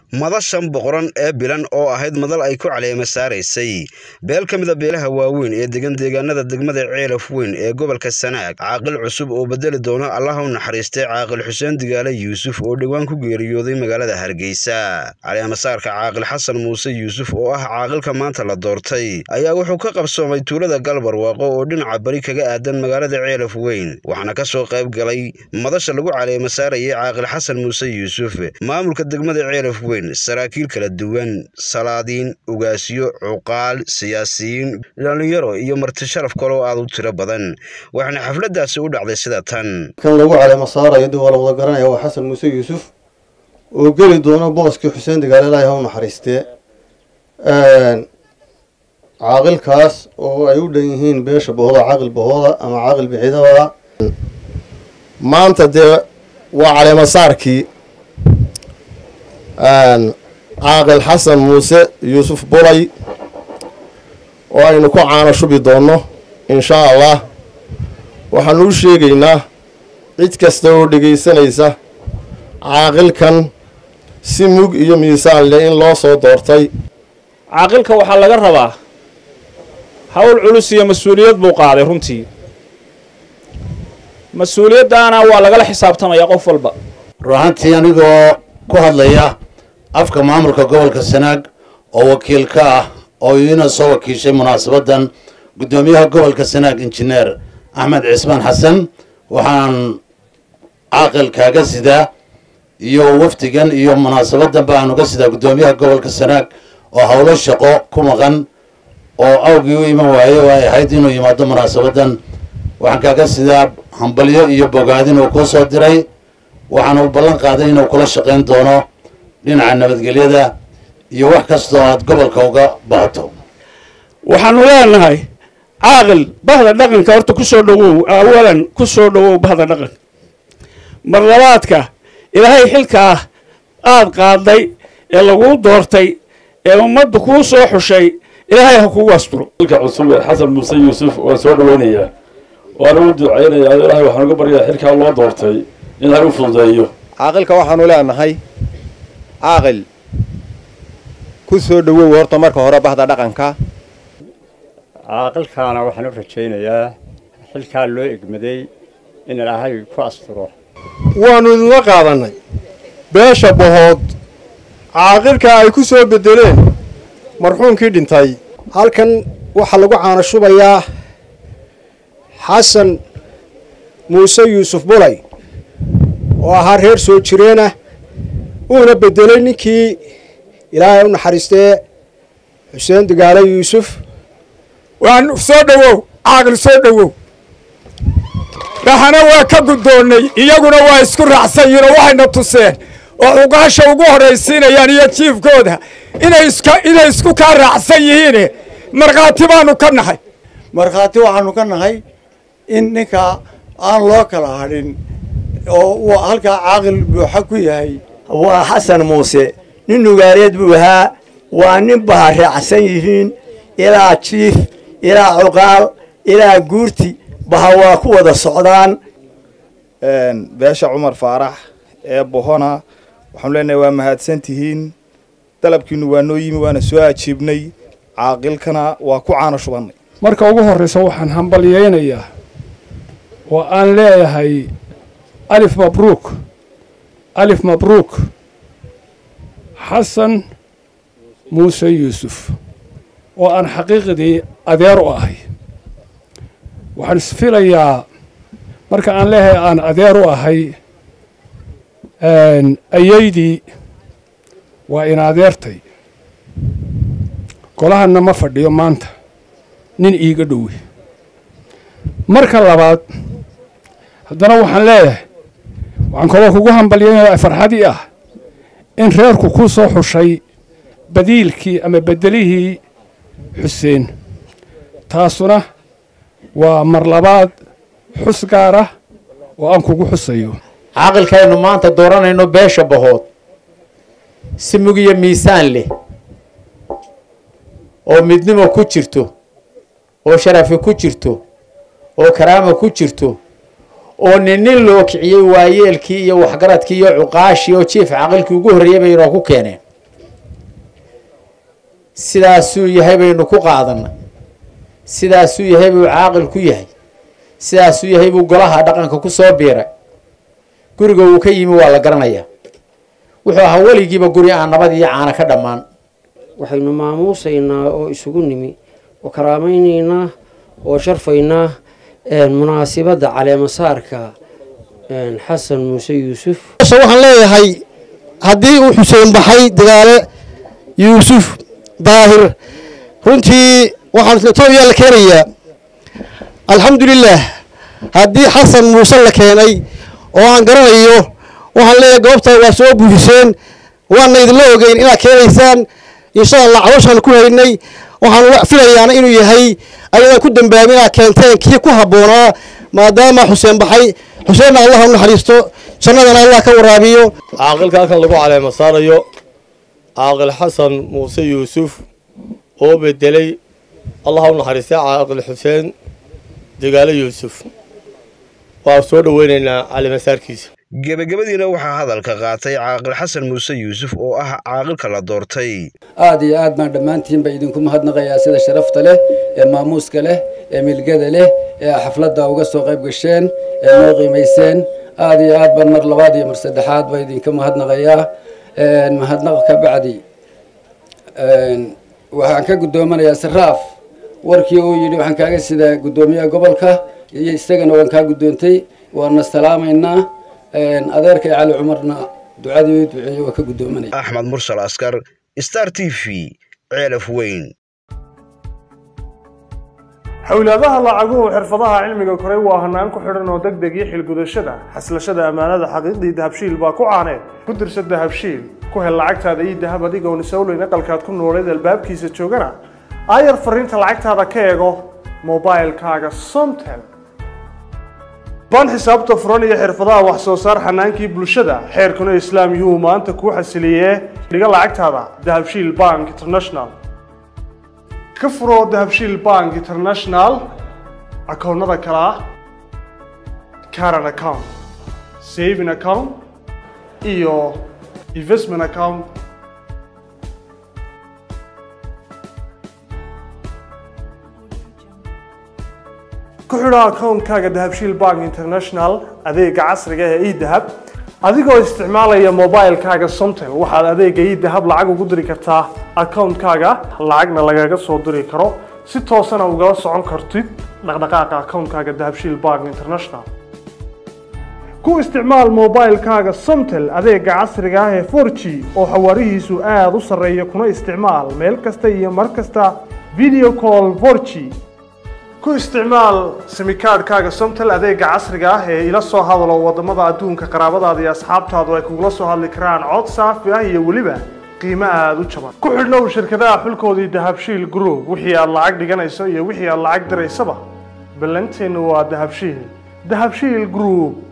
madashan boqoran ee bilan oo ahayd madal ay ku caleema saaraysay beel ka mida beelaha waaweyn ee degan deegaanada degmada ceelaf weyn ee gobolka sanaag caaqil cusub oo bedeli doono allaha u naxariistay caaqil xuseen digaale yuusuf oo dhowaan ku geeriyooday magaalada hargeysa caleemasaarka caaqil xasan muuse yuusuf oo ah caaqilka maanta la doortay ayaa wuxuu ka qabsoomay tuulada galbarwaaqo oo dhinaca bari kaga aadan magaalada ceelaf weyn waxaana ka soo qayb galay madasha lagu caleema saarayay caaqil xasan muuse yuusuf maamulka degmada ceelaf weyn saraakiil kala duwan salaadiin ugaasyo cuqaal siyaasiyiin dhalinyaro iyo marti sharaf kaloo aad u tiro badan waxaana xafladaasi u dhacday sida tan kan lagu caleema saarayo dib waa la wada garanaya waa xasan muuse yuusuf oo geli doono booskii xuseen digaale ilaahay ha u naxariistee caaqilkaas oo ay u dhan yihiin beesha bohooda caaqil bohooda ama caaqil bixidabada maanta dee waa caleemasaarkii caaqil xasan muuse yuusuf bulay oo aynu ku caano shubi doonno inshaa allah waxaanu u sheegaynaa cid kasta oo dhegaysanaysa caaqilkan si mug iyo miisaan leh in loo soo doortay caaqilka waxaa laga rabaa hawl culus iyo mas-uuliyad buu qaaday runtii mas-uuliyaddaana waa lagala xisaabtamaya qof walba ruahantii anigoo ku hadlaya afka maamulka gobolka sanaag oo wakiil ka ah oo iina soo wakiishay munaasabaddan guddoomiyaha gobolka sanaag injineer axmed cismaan xasan waxaan caaqil kaaga sidaa iyo wafdigan iyo munaasabaddan baan uga sidaa guddoomiyaha gobolka sanaag oo howlo shaqo ku maqan oo awgii u iman waaye oo ay ahayd inuu yimaado munaasabaddan waxaan kaaga sidaa hambalyo iyo bogaadin uu kuu soo diray waxaana u ballan qaaday inuu kula shaqayn doono dhinaca nabadgelyada iyo wax kastoo aad gobolka uga baahato waxaanu leenahay caaqil bahda dhaqanka horta ku soo dhowow awalan ku soo dhowow bahda dhaqanka mar labaadka ilaahay xilkaa aad qaaday ee laguu doortay ee ummaddu kuu soo xushay ilaahay ha kugu asturo ilka cusub ee xasan muuse yuusuf waan soo dhaweynayaa waana u ducaynayaa ilaahay waxaan uga baryaa xilkaa loo doortay in ilaahay u fududeeyo caaqilka waxaanu leenahay caaqil ku soo dhowow horta marka hore bahda dhaqanka caaqilkaana waxaan u rajaynayaa xilkaa loo egmaday in ilaahay ku asturo waannu idinla qaadannay beesha bohood caaqilka ay ku soo beddeleen marxuumkii dhintay halkan waxaa lagu caano shubayaa xasan muuse yuusuf bulay oo ahaa reer soo jireenah uuna beddelay ninkii ilaahay u naxariistee xuseen digaale yuusuf waan soo dhowow caaqil soo dhowow dhaxana waa ka guddoonnay iyaguna waa isku raacsan yihin oo waxayna tuseen oo cuqaasha ugu horraysiinayaan iyo jiifkooda inay iska inay isku kaa raacsan yihiine markhaati baanu ka nahay markhaati waxaanu ka nahay in ninka aan loo kala hadhin oo uu halkaa caaqil buuxa ku yahay waa xasan muuse nin nugaaleed buu ahaa waa nin baha raacsan yihiin ilaa jiif ilaa cuqaal ilaa guurti baha waa ku wada socdaan beesha cumar faarax ee bohona waxaanu leenahay waa mahadsan tihiin dalabkiinu waa noo yimi waana soo ajiibnay caaqilkana waa ku caano shubannay marka ugu horraysa waxaan hambalyaynayaa oo aan leeyahay alif mabruuk alif mabruuk xasan muuse yuusuf oo aan xaqiiqdii adeer u ahay waxaan isfilayaa marka aan leeyahay aan adeer u ahay ayaydii waa in adeertay golahanna ma fadhiyo maanta nin iiga dhowe marka labaad haddana waxaan leeyahay waxaan kaloo kugu hambalyanaya farxadii ah in reerku ku soo xushay badiilkii ama beddelihii xuseen taasuna waa mar labaad xus gaar ah oo aan kugu xusayo caaqilkaynu maanta dooranayno beesha bahood si mugiyo miisaan leh oo midnimo ku jirto oo sharafi ku jirto oo karaama ku jirto oo nin nin loo kiciyey waayeelkii iyo waxgaradkii iyo cuqaashii oo jiif caqilkii ugu horreeyey bay inoo ku keeneen sidaasuu yahay baynu ku qaadanay sidaasuu yahay buu caaqil ku yahay sidaasuu yahay buu golaha dhaqanka ku soo biiray guriga uu ka yimi waa la garanayaa wuxuu ahaa weligiiba guri aan nabad iyo caana ka dhammaan waxaynu maamuusaynaa oo isugu nimi oo karaamaynaynaa oo sharfaynaa munaasibadda caleemasaarka xasan muuse yuusuf waxaan leeyahay haddii uu xuseen baxay dagaale yuusuf daahir runtii waxaan etoobiya la keenayaa alxamdulilaah haddii xasan muuse la keenay oo aan garanayo waxaan leeyahay goobta waa soo buufiseen waana idinla ogeyn inaad keenaysaan insha allah calooshaan ku haynay waxaan filayaana inuu yahay ayadaan ku dambaabin inaad keenteen kii ku habboonaa maadaama xuseen baxay xuseenna allah u naxariisto jannadana allah ka waraabiyo caaqilka halkan lagu caleema saarayo caaqil xasan muuse yuusuf oo bedelay allah u naxariistay caaqil xuseen degaalo yuusuf waa soo dhoweynaynaa caleemasaarkiisa gebagabadiina waxaa hadalka qaatay caaqil xasan muuse yuusuf oo ah caaqilka la doortay aad iyo aad baan dhammaantiinba idinku mahadnaqayaa sida sharafta leh ee maamuuska leh ee milgada leh ee xafladda uga soo qayb gasheen ee noo qiimayseen aad iyo aad baan mar labaad iyo mar saddexaad baa idinka mahadnaqayaa mahadnaq ka bacdi waxaan ka gudoomanayaa saraaf warkii uu yidhi waxaan kaaga sidaa guddoomiyaha gobolka iyo isagana waan kaa guddoontay waana salaamaynaa adeerkay cali cumarna ducadii duceeye waa ka guddoomanaya axmed mursal askar star t v ceelaf weyn xowlaadaha lacaguhu xirfadaha cilmiga koray waa hanaan ku xidhan oo deg deg iyo xilgudashada xaslashada ammaanada xaqiiqdii dahabshiil baa ku caaneed ku dirsa dahabshiil ku hel lacagtaada iyo dahab adigoon isowleyn aqalkaad ku nooleed albaabkiisa joogana aayar fariinta lacagtaada ka eego mobilkaaga somtel ban xisaabta furan iyo xirfadaha wax soo saar xanaankii bulshada xeerkuna islaam yuu maanta kuu xasiliyee dhiga lacagtaada dahabshiil bank international ka furo dahabshiil bank international akoonnada kale ah caran account saving account iyo investment account ku xidho akoonkaaga dahabshiil bank international adeega casriga ee edahab adigoo isticmaalaya mobilkaaga somtel waxaad adeega edahab lacag ugu diri kartaa akoonkaaga lacagna lagaga soo diri karo si toosana ugala socon kartid dhaqdhaqaaqa akoonkaaga dahabshiil bank international ku isticmaal mobilkaaga somtel adeega casriga ah ee 4g oo xawaarihiisu aada u sarreeya kuna isticmaal meel kasta iyo mar kasta video call 4g ku isticmaal simikaadhkaaga somtel adeega casriga ah ee ila soo hadalo wadamada adduunka qaraabadaada iyo asxaabtaadu ay kugula soo hadli karaan cod saafi ah iyo weliba qiimo aada u jaban ku xidhnow shirkadaha xulkoodii dahabshiil group wixii aad lacag dhiganayso iyo wixii aad lacag diraysaba ballanteennu waa dahabshiil dahabshiil group